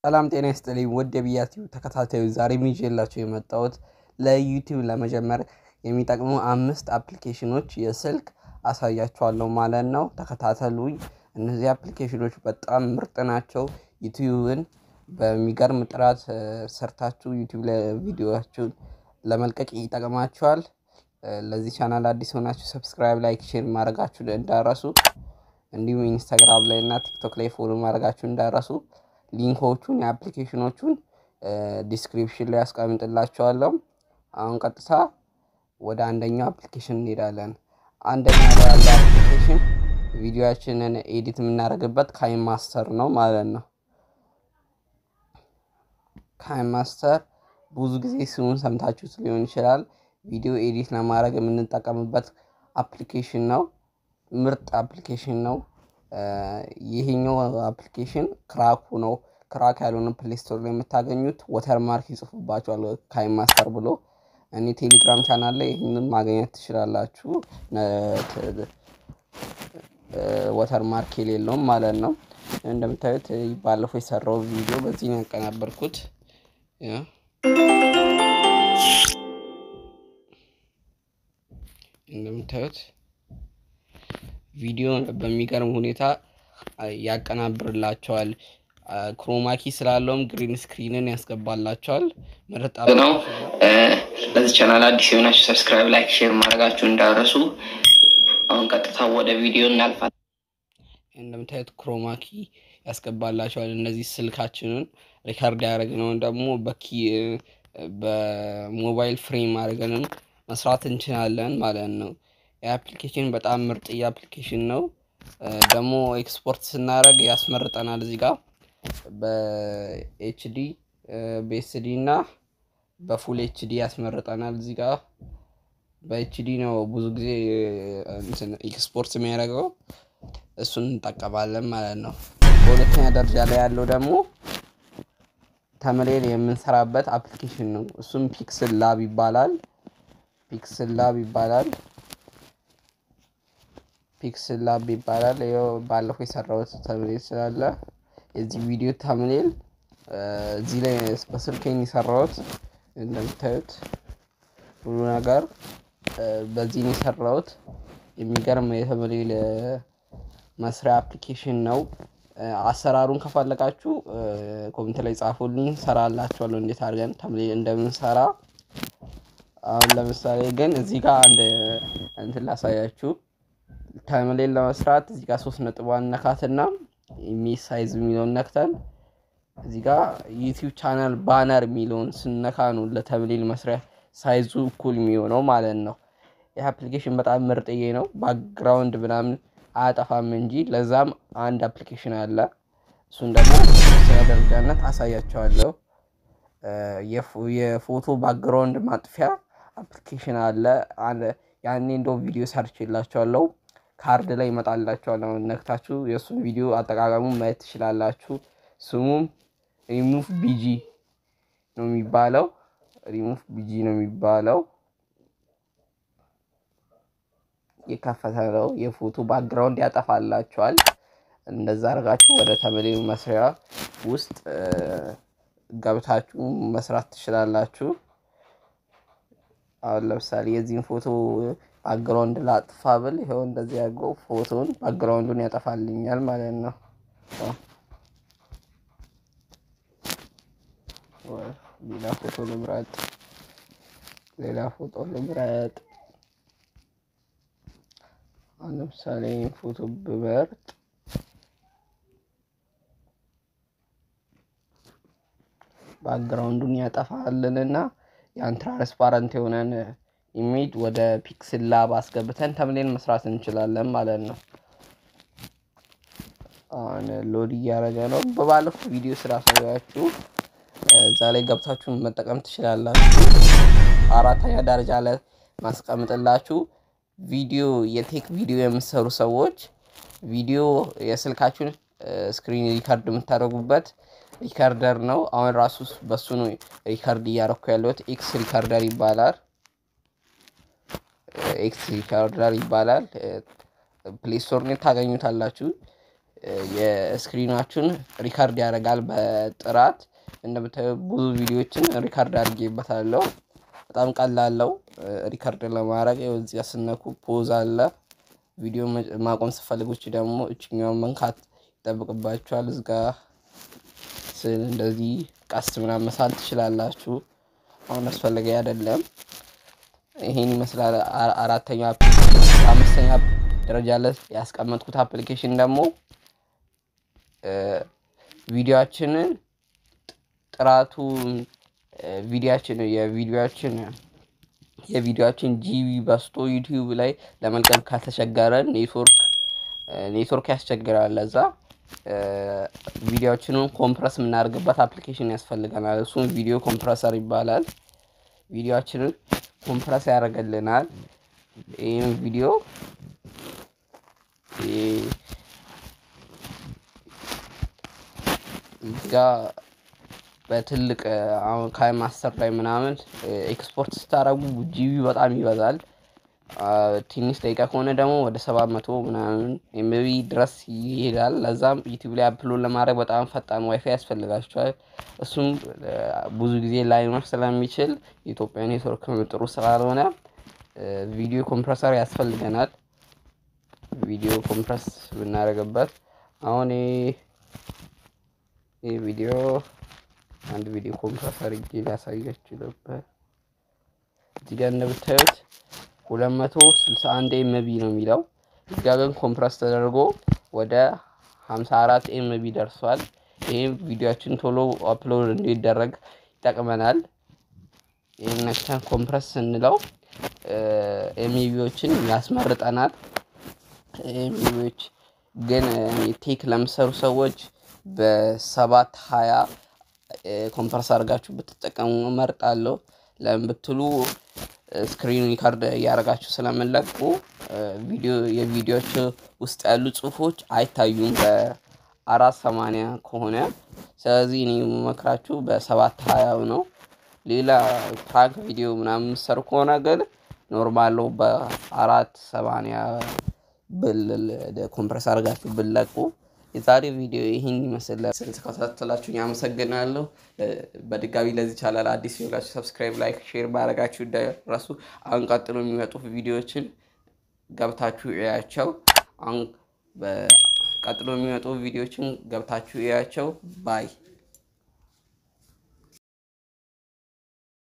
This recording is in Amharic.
ሰላም ጤና ይስጥልኝ ውድ የብያት ተከታታዮች፣ ዛሬ ይዤላችሁ የመጣሁት ለዩቲዩብ ለመጀመር የሚጠቅሙ አምስት አፕሊኬሽኖች የስልክ አሳያችኋለሁ ማለት ነው። ተከታተሉኝ። እነዚህ አፕሊኬሽኖች በጣም ምርጥ ናቸው። ዩቲዩብን በሚገርም ጥራት ሰርታችሁ ዩቲዩብ ቪዲዮችሁን ለመልቀቅ ይጠቅማችኋል። ለዚህ ቻናል አዲስ ሆናችሁ ሰብስክራይብ፣ ላይክ፣ ሼር ማድረጋችሁን እንዳረሱ እንዲሁም ኢንስታግራም ላይ እና ቲክቶክ ላይ ፎሎ ማድረጋችሁን እንዳረሱ። ሊንኮቹን የአፕሊኬሽኖቹን ዲስክሪፕሽን ላይ ያስቀምጥላችኋለሁ። አሁን ቀጥታ ወደ አንደኛው አፕሊኬሽን እንሄዳለን። አንደኛ ላይ ያለ አፕሊኬሽን ቪዲዮችንን ኤዲት የምናደርግበት ካይን ማስተር ነው ማለት ነው። ካይን ማስተር ብዙ ጊዜ ስሙን ሰምታችሁት ሊሆን ይችላል። ቪዲዮ ኤዲት ለማድረግ የምንጠቀምበት አፕሊኬሽን ነው። ምርጥ አፕሊኬሽን ነው። ይሄኛው አፕሊኬሽን ክራኩ ነው። ክራክ ያልሆነ ፕሌይ ስቶር ላይ የምታገኙት ወተር ማርክ ይጽፉባቸዋል ካይን ማስተር ብሎ። እኔ ቴሌግራም ቻናል ላይ ይህንን ማግኘት ትችላላችሁ። ወተር ማርክ የሌለውም ማለት ነው። እንደምታዩት ባለፈው የሰራው ቪዲዮ በዚህ ነው ያቀናበርኩት። እንደምታዩት ቪዲዮ በሚገርም ሁኔታ ያቀናብርላቸዋል። ክሮማኪ ስላለውም ግሪን ስክሪንን ያስገባላቸዋል። ምርጥ ነው። ለዚህ ቻናል አዲስ የሆናችሁ ሰብስክራይብ፣ ላይክ፣ ሼር ማድረጋችሁ እንዳረሱ። አሁን ቀጥታ ወደ ቪዲዮ እናልፋለን። እንደምታዩት ክሮማኪ ያስገባላቸዋል። እነዚህ ስልካችንን ሪከርድ ያደረግነውን ደግሞ በኪ በሞባይል ፍሬም አድርገንም መስራት እንችላለን ማለት ነው። የአፕሊኬሽን በጣም ምርጥ የአፕሊኬሽን ነው። ደግሞ ኤክስፖርት ስናደርግ ያስመርጠናል። እዚህ ጋር በኤችዲ በኤስዲ እና በፉል ኤችዲ ያስመርጠናል። እዚህ ጋር በኤችዲ ነው ብዙ ጊዜ ኤክስፖርት የሚያደርገው እሱን እንጠቀማለን ማለት ነው። በሁለተኛ ደረጃ ላይ ያለው ደግሞ ተምሌል የምንሰራበት አፕሊኬሽን ነው። እሱም ፒክስል ላብ ይባላል። ፒክስል ላብ ይባላል። ፒክስል ላብ ይባላል። ይኸው ባለፈው የሰራሁት ተምሌል ስላለ የዚህ ቪዲዮ ተምሌል እዚህ ላይ በስልኬን የሰራሁት እንደምታዩት ሁሉ ነገር በዚህ ነው የሰራሁት። የሚገርም የተምሌል መስሪያ አፕሊኬሽን ነው። አሰራሩን ከፈለጋችሁ ኮሜንት ላይ ጻፉልኝ፣ ሰራላችኋለሁ እንዴት አድርገን ተምሌል እንደምንሰራ። አሁን ለምሳሌ ግን እዚህ ጋር አንድ እንትን ላሳያችሁ። ተምሌል ለመስራት እዚህ ጋር ሶስት ነጥቧን ነካትና ኢሜጅ ሳይዝ የሚለውን ነክተን እዚህ ጋር ዩቲዩብ ቻናል ባነር የሚለውን ስነካ ነው ለተምሌል መስሪያ ሳይዙ እኩል የሚሆነው ማለት ነው። ይህ አፕሊኬሽን በጣም ምርጥዬ ነው። ባክግራውንድ ምናምን አያጠፋም እንጂ ለዛም አንድ አፕሊኬሽን አለ። እሱን ደግሞ ስለ ደረጃነት አሳያቸዋለሁ። የፎቶ ባክግራውንድ ማጥፊያ አፕሊኬሽን አለ። ያኔ እንደው ቪዲዮ ሰርች የላቸዋለሁ ካርድ ላይ ይመጣላቸዋል። ነክታችሁ የእሱን ቪዲዮ አጠቃቀሙ ማየት ትችላላችሁ። ስሙም ሪሙቭ ቢጂ ነው የሚባለው። ሪሙቭ ቢጂ ነው የሚባለው። የከፈተ ነው። የፎቶ ባክግራውንድ ያጠፋላቸዋል። እንደዛ አድርጋችሁ ወደ ተምሌል መስሪያ ውስጥ ገብታችሁ መስራት ትችላላችሁ። አሁን ለምሳሌ የዚህን ፎቶ ባክግራውንድ ላጥፋ ብል ይኸው እንደዚህ ያገው ፎቶን ባክግራውንዱን ያጠፋልኛል ማለት ነው። ሌላ ፎቶ ልምረጥ፣ ሌላ ፎቶ ልምረጥ። አሁን ለምሳሌ ፎቶ ብመርጥ ባክግራውንዱን ያጠፋልንና ያን ትራንስፓረንት የሆነን ኢሜጅ ወደ ፒክስል ላብ አስገብተን ተምሌል መስራት እንችላለን ማለት ነው። አሁን ሎድ እያደረገ ነው። በባለፈው ቪዲዮ ስላሳያችሁ እዛ ላይ ገብታችሁን መጠቀም ትችላላችሁ። አራተኛ ደረጃ ላይ ማስቀምጥላችሁ ቪዲዮ የቴክ ቪዲዮ የምትሰሩ ሰዎች ቪዲዮ የስልካችሁን ስክሪን ሪከርድ የምታደርጉበት ሪከርደር ነው። አሁን ራሱ በሱ ነው ሪከርድ እያደረኩ ያለሁት። ኤክስ ሪከርደር ይባላል። ኤክስ ሪከርደር ይባላል። ፕሌይ ስቶር ላይ ታገኙታላችሁ። የስክሪናችሁን ሪካርድ ያደርጋል በጥራት እንደምታዩ ብዙ ቪዲዮዎችን ሪካርድ አድርጌበታለሁ። በጣም ቀላለው ሪካርድ ለማድረግ እዚያ ስነኩ ፖዝ አለ። ቪዲዮ ማቆም ስፈልጎች ደግሞ እችኛውን መንካት ይጠብቅባችኋል። እዚጋ ስል እንደዚህ ቀስ ምናምን መሳል ትችላላችሁ። አሁን አስፈላጊ አይደለም። ይሄን ይመስላል። አራተኛ አምስተኛ ደረጃ ላይ ያስቀመጥኩት አፕሊኬሽን ደግሞ ቪዲዮአችንን ጥራቱ ቪዲዮአችን የቪዲዮአችን የቪዲዮአችን ጂቢ በስቶ ዩቲዩብ ላይ ለመልቀቅ ካልተቸገረን ኔትወርክ ኔትወርክ ያስቸግራል። ለዛ ቪዲዮችንን ኮምፕረስ የምናደርግበት አፕሊኬሽን ያስፈልገናል። እሱም ቪዲዮ ኮምፕረሰር ይባላል። ቪዲዮችንን ኮምፕረስ ያደርግልናል። ይህም ቪዲዮ ጋ በትልቅ አሁን ካይ ማስተር ላይ ምናምን ኤክስፖርት ስታደርጉ ጂቢ በጣም ይበዛል። ትንሽ ደቂቃ ከሆነ ደግሞ ወደ ሰባት መቶ ምናምን ኤምቢ ድረስ ይሄዳል። ለዛም ዩቲዩብ ላይ አፕሎድ ለማድረግ በጣም ፈጣን ዋይፋይ ያስፈልጋቸዋል። እሱም ብዙ ጊዜ ላይኖር ስለሚችል የኢትዮጵያ ኔትወርክ ጥሩ ስላልሆነ ቪዲዮ ኮምፕረሰር ያስፈልገናል። ቪዲዮ ኮምፕረስ ብናደርግበት አሁን ይህ ቪዲዮ አንድ ቪዲዮ ኮምፕረስ አድርጌ ሊያሳያችሁ ነበር። እዚህ ጋር እንደምታዩት ሁለት መቶ ስልሳ አንድ ኤምቢ ነው የሚለው እዚህ ጋር ግን ኮምፕረስ ተደርጎ ወደ ሀምሳ አራት ኤምቢ ደርሷል። ይህም ቪዲዮችን ቶሎ አፕሎድ እንዲደረግ ይጠቅመናል። ይህን ነክተን ኮምፕረስ ስንለው ኤምቢዎችን ያስመርጠናል። ኤምቢዎች ግን ቴክ ለምሰሩ ሰዎች በሰባት ሀያ ኮምፕረስ አድርጋችሁ ብትጠቀሙ እመርጣለሁ። ለምን ብትሉ ስክሪን ሪካርድ እያደረጋችሁ ስለምንለቁ ቪዲዮ የቪዲዮች ውስጥ ያሉ ጽሁፎች አይታዩም በአራት ሰማንያ ከሆነ። ስለዚህ እኔ የምመክራችሁ በሰባት ሀያው ነው። ሌላ ፕራንክ ቪዲዮ ምናምን የምትሰሩ ከሆነ ግን ኖርማል በአራት ሰማንያ ብል ኮምፕረስ አድርጋችሁ ብለቁ የዛሬ ቪዲዮ ይህን ይመስል ስለተከታተላችሁኝ አመሰግናለሁ። በድጋሚ ለዚህ ቻናል አዲስ የሆናችሁ ሰብስክራይብ፣ ላይክ፣ ሼር ማድረጋችሁ እንዳይረሱ። አሁን ቀጥሎ የሚመጡ ቪዲዮዎችን ገብታችሁ እያቸው። አሁን ቀጥሎ የሚመጡ ቪዲዮዎችን ገብታችሁ እያቸው ባይ